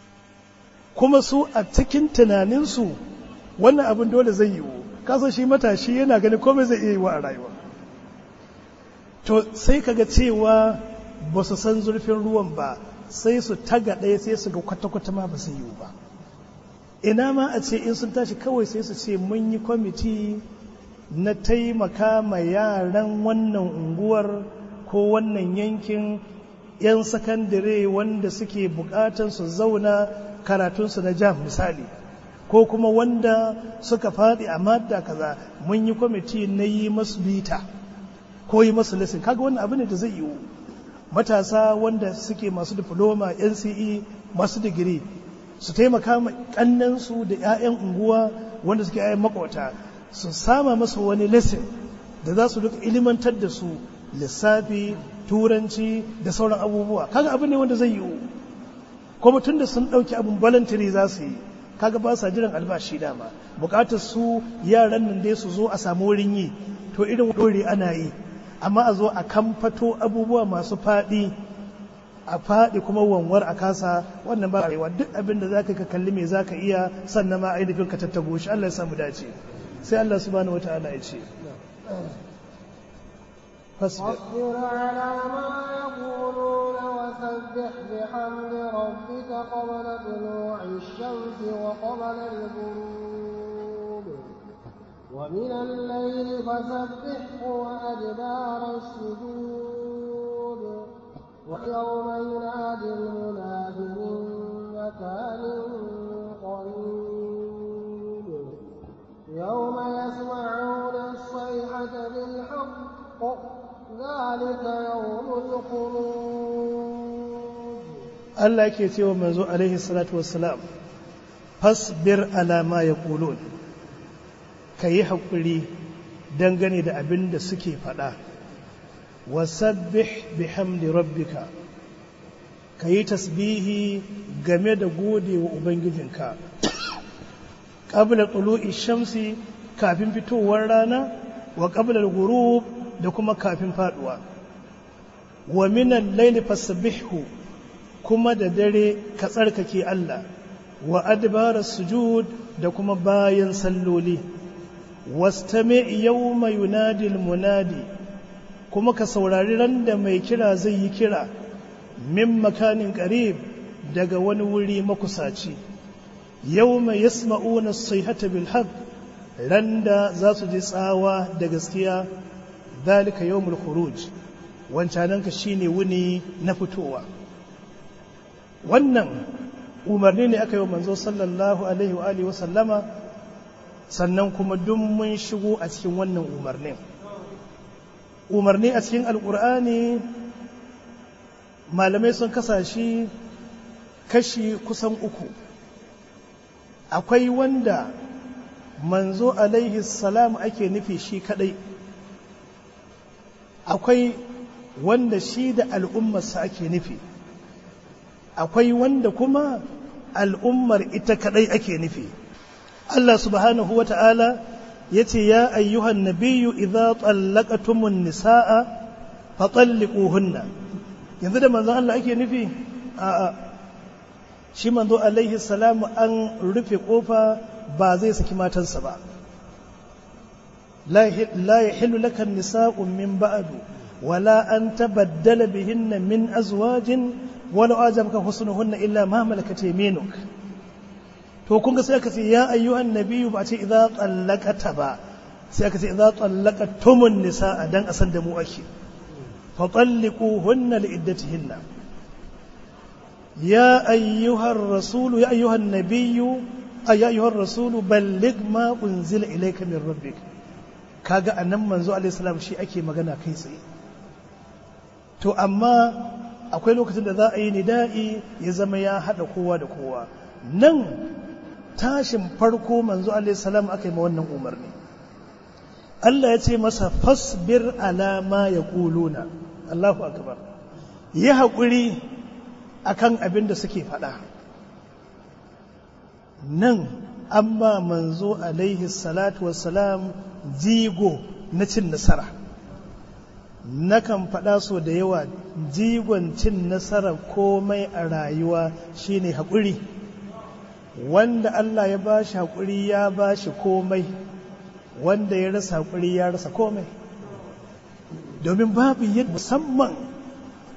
kuma su a cikin tunaninsu wannan abin dole zai yiwu kasan shi matashi yana gani komai zai iya yiwu a rayuwa to sai kaga cewa ba su san zurfin ruwan ba sai su taga ɗaya sai su ga kwata-kwata ma ba su yi ba ina ma a ce in sun tashi kawai sai su ce mun yi kwamiti na taimaka ma yaran wannan unguwar ko wannan yankin 'yan sakandare wanda suke bukatan su zauna karatunsu na jam misali ko kuma wanda suka faɗi a madda kaza mun yi kwamiti na yi masu bita ko yi masu lesson kaga wannan abu ne da zai yiwu matasa wanda suke masu diploma nce masu digiri su taimaka ma kannansu da 'ya'yan unguwa wanda suke 'ya'yan makwata su sama masa wani lesson da za su duka ilimantar da su lissafi turanci da sauran abubuwa kaga abu ne wanda zai yiwu kuma tun da sun ɗauki abin voluntary za su yi kaga ba sa jiran albashi dama bukatar su yaran nan dai su zo a samu wurin yi to irin dore ana yi amma a zo a kamfato abubuwa masu faɗi a faɗi kuma wanwar a kasa wannan ba rayuwa duk abin da za ka kalli me za ka iya sannan ma ainihin ka tattago shi Allah ya samu dace sai Allah subhanahu wata'ala ya ce فاصبر على ما يقولون وسبح بحمد ربك قبل طلوع الشمس وقبل الغروب ومن الليل فسبحه وأدبار السجود ويوم ينادي المناد من مكان قريب يوم يسمعون الصيحة بالحق ذلك يوم الخروج Allah yake cewa manzo alaihi salatu wassalam fasbir ala ma yaqulun kayi hakuri dangane da abin da suke faɗa wasabbih bihamdi rabbika kayi tasbihi game da gode wa ubangijinka qabla tulu'i shamsi kafin fitowar rana wa qabla al-ghurub da kuma kafin faduwa wa minan layli fasabbihhu kuma da dare ka tsarkake Allah wa adbara sujud da kuma bayan salloli wastami yawma yunadi munadi kuma ka saurari ran da mai kira zai yi kira min makanin qarib daga wani wuri makusaci yawma yasma'una as-sayhata bil haqq randa za su ji tsawa da gaskiya zalika yawmul khuruj wancananka shine wuni na fitowa wannan umarni ne aka yi wa manzo sallallahu alaihi wa alihi sallama sannan kuma duk mun shigo a cikin wannan umarnin umarni a cikin alkur'ani malamai sun kasa shi kashi kusan uku akwai wanda manzo alaihi salam ake nufi shi kadai akwai wanda shi da al'ummarsa ake nufi akwai wanda kuma al'ummar ita kadai ake nufi Allah subhanahu wa ta'ala ya ce ya ayyuhan nabiyu idza tsallakatumun nisa'a fatalliquhunna yanzu da manzon Allah ake nufi a'a shi manzo alaihi salamu an rufe kofa ba zai saki matansa ba la yahillu laka nisa'u min ba'du wala an tabaddala bihinna min azwajin wala ajabaka husnuhunna illa ma malakat yaminuk to kun ga sai aka ce ya ayyuhan nabiyyu ba ce idza tsallaqata ba sai aka ce idza tsallaqatumun nisaa dan asan da mu ake fa talliquhunna li iddatihinna ya ayyuhar rasul ya ayyuhan nabiyyu ay ayyuhar rasul balligh ma unzila ilayka min rabbik kaga annan manzo alaihi salam shi ake magana kai tsaye to amma akwai lokacin da za a yi nida'i ya zama ya haɗa kowa da kowa nan tashin farko manzo salam aka yi ma wannan umarni Allah ya ce masa fasbir ala ma ya kuluna Allahu akbar yi haƙuri akan abin da suke faɗa nan amma manzo alaihi salatu wassalam jigo na cin nasara nakan faɗa so da yawa jigon cin nasara komai a rayuwa shine haƙuri wanda Allah ya ba shi haƙuri ya ba shi komai wanda ya rasa haƙuri ya rasa komai domin babu yadda musamman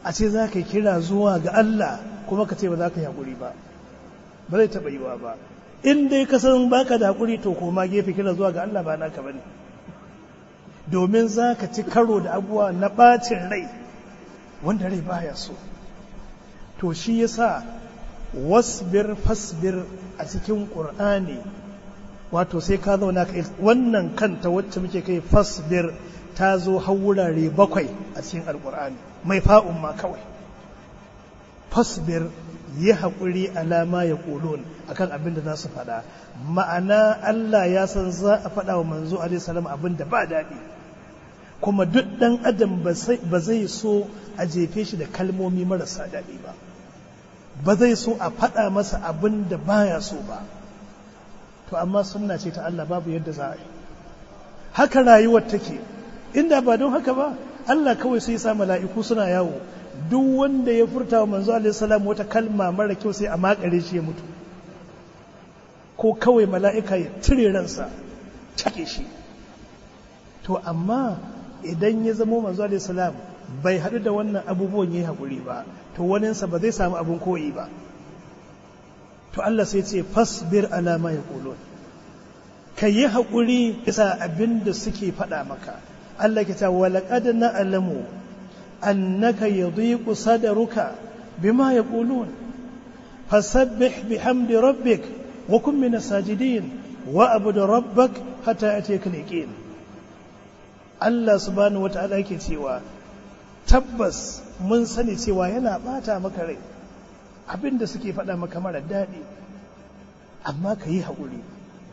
a ce za ka yi kira zuwa ga Allah kuma ka ce ba za ka yi haƙuri ba ba zai taɓa yiwa ba in dai ka san baka da haƙuri to koma gefe kira zuwa ga Allah ba naka bane domin za ka ci karo da abuwa na ɓacin rai wanda rai baya so to shi yasa wasbir fasbir a cikin ƙur'ani wato sai ka zauna ka wannan kanta wacce muke kai fasbir ta zo har wurare bakwai a cikin alƙur'ani mai fa'un ma kawai fasbir yi haƙuri alama ya ƙulun akan abin da za su faɗa ma'ana Allah ya san za a faɗa wa manzo alaihi abin da ba daɗi kuma duk ɗan adam ba zai so a jefe shi da kalmomi marasa daɗi ba ba zai so a faɗa masa abin da baya so ba to amma sunna ce ta Allah babu yadda za a yi haka rayuwar take inda ba don haka ba Allah kawai sai sa mala'iku suna yawo duk wanda ya furta wa manzo alaihi salam wata kalma mara kyau sai a makare shi ya mutu ko kawai mala'ika ya cire ransa cake shi to amma idan ya zamo manzo alaihi salam bai haɗu da wannan abubuwan yayi hakuri ba to waninsa ba zai samu abin koyi ba to Allah sai ce fasbir ala ma yaqulun ka yi haƙuri bisa abin da suke faɗa maka Allah ke ta walaƙad na'lamu annaka yadhiqu sadruka bima yaqulun fasabbih bihamdi rabbik wa kun min sajidin wa abud rabbak hatta atiyaka al Allah subhanahu wata'ala yake cewa tabbas mun sani cewa yana bata maka rai abin da suke faɗa maka mara daɗi amma ka yi haƙuri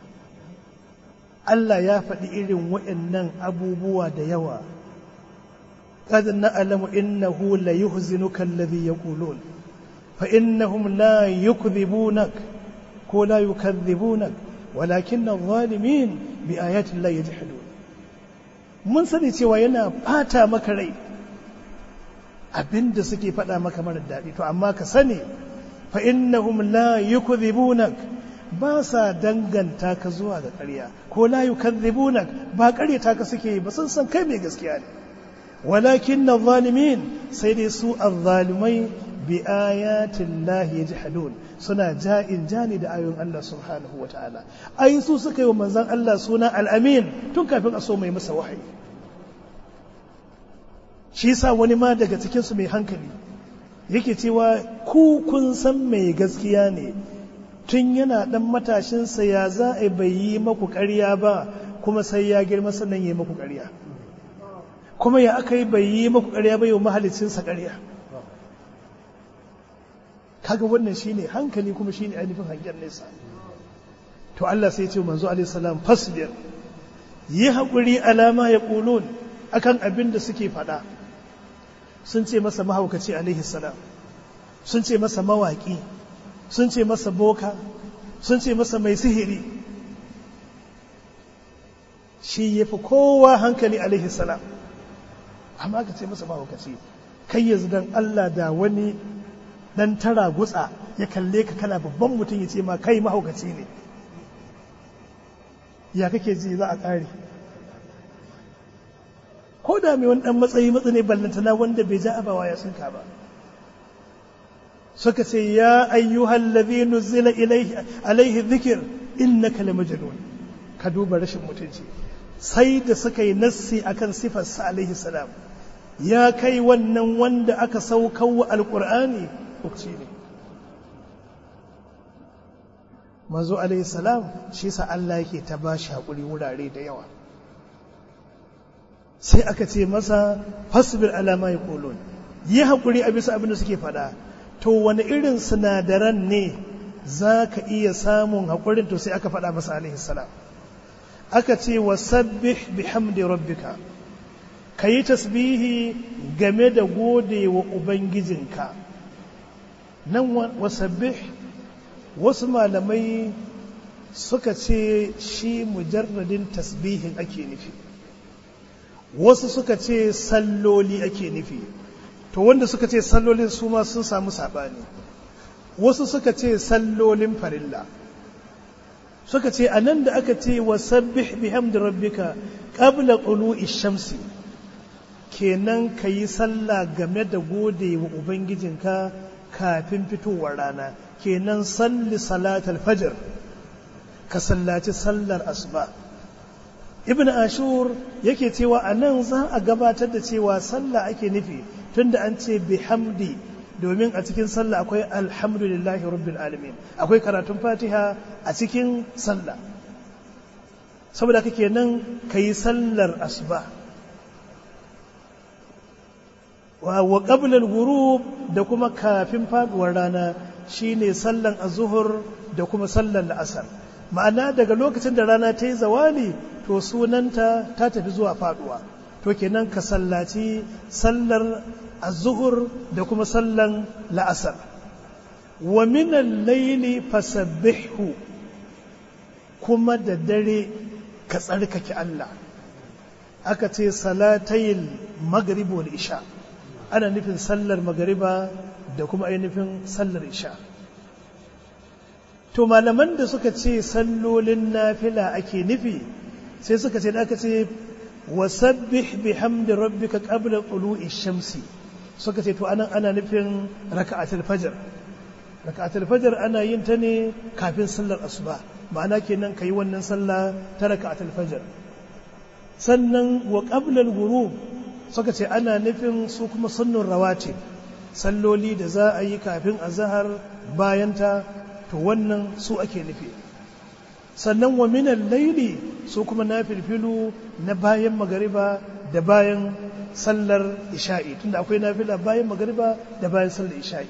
Allah ya faɗi irin waɗannan abubuwa da yawa قد نعلم إنه ليحزنك الذي يقولون فإنهم لا يكذبونك ولا يكذبونك ولكن الظالمين بآيات الله يجحدون mun sani cewa yana ɓata maka rai abinda suke faɗa maka mara daɗi to amma ka sani fa innahum la yukdhibunak ba sa danganta ka zuwa ga ƙarya ko la yukadhibunak ba ƙaryata ka suke yi ba sun san kai mai gaskiya ne walakin na zalimin sai dai su azzalimai bi ayatin lahi yajhadun suna ja'in jani da ayoyin Allah subhanahu wata'ala ai su suka yi wa manzon Allah suna al-amin tun kafin a so mai masa wahayi shi yasa wani ma daga cikin su mai hankali yake cewa ku kun san mai gaskiya ne tun yana dan matashinsa ya za a bai yi maku ƙarya ba kuma sai ya girma sannan ya yi maku ƙarya kuma ya aka yi bai yi maku ƙarya ba yau mahalicinsa ƙarya kaga wannan shine hankali kuma shine ainihin hangen nesa to Allah sai ce manzo alaihi salam fasbir yi haƙuri alama ya ƙulun akan abin da suke faɗa sun ce masa mahaukaci alaihi salam sun ce masa mawaƙi sun ce masa boka sun ce masa mai sihiri shi ya fi kowa hankali alaihi salam amma ka ce masa mahaukaci kai yanzu dan Allah da wani dan tara gutsa ya kalle ka kana babban mutum ya ce ma kai mahaukaci ne ya kake ji za a ƙare ko da mai wani dan matsayi matsa ne ballantana wanda bai ja abawa ya sunka ba suka ce ya ayyuhal ladhi nuzila ilayhi alayhi dhikr innaka lamajnun ka duba rashin mutunci sai da suka yi nassi akan sifar sa alaihi salam ya kai wannan wanda aka saukar wa alqur'ani ukci ne manzo alaihi salam shi sa Allah yake ta bashi hakuri wurare da yawa sai aka ce masa fasbir ala ma yaqulun yi hakuri a bisa abin da suke faɗa to wani irin sinadaran ne za ka iya samun haƙurin to sai aka faɗa masa alaihi salam aka ce wa sabbih bihamdi rabbika ka yi tasbihi game da gode wa ubangijinka nan wa sabbih wasu malamai suka ce shi mujarradin tasbihin ake nufi wasu suka ce salloli ake nufi to wanda suka ce sallolin su ma sun samu saɓani wasu suka ce sallolin farilla suka ce a nan da aka ce wa sabbih bihamdi rabbika qabla qulu'i shamsi kenan ka yi sallah game da gode wa ubangijinka kafin fitowar rana kenan salli salatul fajr ka sallaci sallar asuba ibn ashur yake cewa a nan za a gabatar da cewa sallah ake nufi tunda an ce bihamdi domin a cikin sallah akwai alhamdulillahi rabbil alamin akwai karatun fatiha a cikin sallah saboda kake nan ka yi sallar asuba wa qablal ghurub da kuma kafin faduwar rana shine sallan azhur da kuma sallan la'asar ma'ana daga lokacin da rana ta yi zawali to sunanta ta tafi zuwa faduwa to kenan ka sallaci sallar azhur da kuma sallan la'asar wa min al-layli fasabbihu kuma da dare ka tsarkake Allah aka ce salatayil maghrib wal isha ana nufin sallar magariba da kuma ainihin sallar isha to malaman da suka ce sallolin nafila ake nufi sai suka ce da aka ce wasabbih bihamdi rabbika qabla tulu'i shamsi suka ce to anan ana nufin raka'atul fajr raka'atul fajr ana yin ta ne kafin sallar asuba ma'ana kenan kai wannan sallah ta raka'atul fajr sannan wa qabla al-ghurub suka ce ana nufin su kuma sunnun rawatib salloli da za a yi kafin azhar bayan ta to wannan su ake nufi sannan wa minan laili su kuma na filfilu na bayan magariba da bayan sallar isha'i tunda akwai nafila bayan magariba da bayan sallar isha'i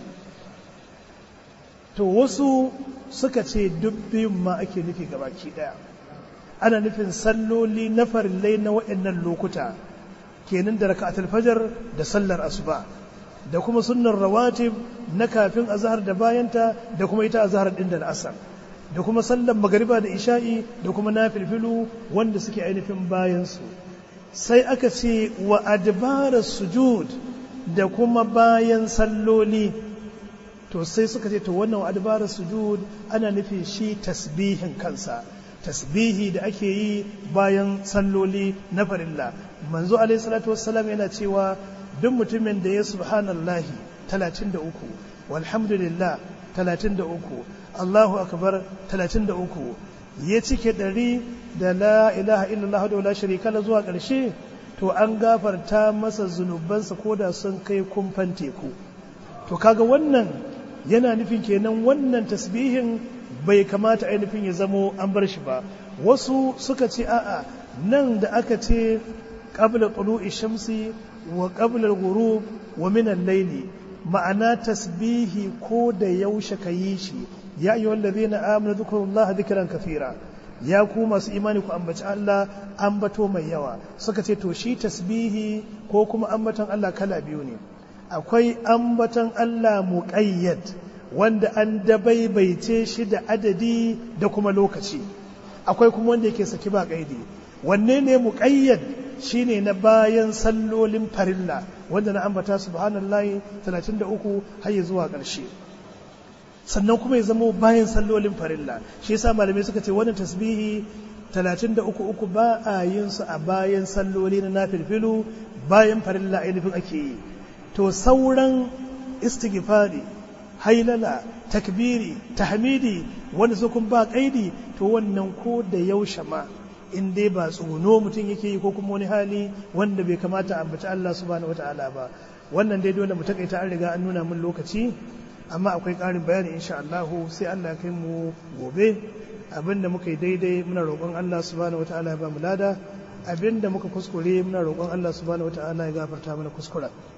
to wasu suka ce duk biyun ma ake nufi gabaki daya ana nufin salloli na farillai na waɗannan lokuta kenan da raka'atul fajar da sallar asuba da kuma sunnar rawatib na kafin azhar da bayanta da kuma ita azhar din da al'asar da kuma sallar magariba da isha'i da kuma nafilfilu wanda suke ainihin bayan su sai aka ce wa adbara sujud da kuma bayan salloli to sai suka ce to wannan wa adbara sujud ana nufin shi tasbihin kansa tasbihi da ake yi bayan salloli na farilla manzo alaihi salatu wassalam yana cewa duk mutumin da ya subhanallahi 33 walhamdulillah 33 Allahu akbar 33 ya cike ɗari da la ilaha illallah da la sharika la zuwa ƙarshe to an gafarta masa zunubansa ko da sun kai kumfan teku to kaga wannan yana nufin kenan wannan tasbihin bai kamata ainihin ya zamo an bar shi ba wasu suka ce a'a nan da aka ce qabla tulu'i shamsi wa qabla al-ghurub wa min al-layli ma'ana tasbihi ko da yaushe ka yi shi ya ayyuhal ladhina amanu dhkurullaha dhikran kathira ya ku masu imani ku ambaci Allah ambato mai yawa suka ce to shi tasbihi ko kuma ambaton Allah kala biyu ne akwai ambaton Allah muqayyad wanda an dabaibaice shi da adadi da kuma lokaci akwai kuma wanda yake saki ba kaidi wanne ne muqayyad shine na bayan sallolin farilla wanda na ambata subhanallahi 33 har zuwa ƙarshe sannan kuma ya zama bayan sallolin farilla shi yasa malamai suka ce wannan tasbihi 33 uku ba a yin su a bayan salloli na nafilfilu bayan farilla ainihin ake yi to sauran istighfari hailala takbiri tahmidi wanda su kun ba kaidi to wannan ko da yaushe ma in dai ba tsono mutum yake yi ko kuma wani hali wanda bai kamata a ambaci Allah subhanahu wataala ba wannan dai dole mu takaita an riga an nuna min lokaci amma akwai ƙarin bayani insha Allah sai Allah kai mu gobe abinda muka yi daidai muna roƙon Allah subhanahu wataala ya ba mu lada abinda muka kuskure muna roƙon Allah subhanahu wataala ya gafarta mana kuskuren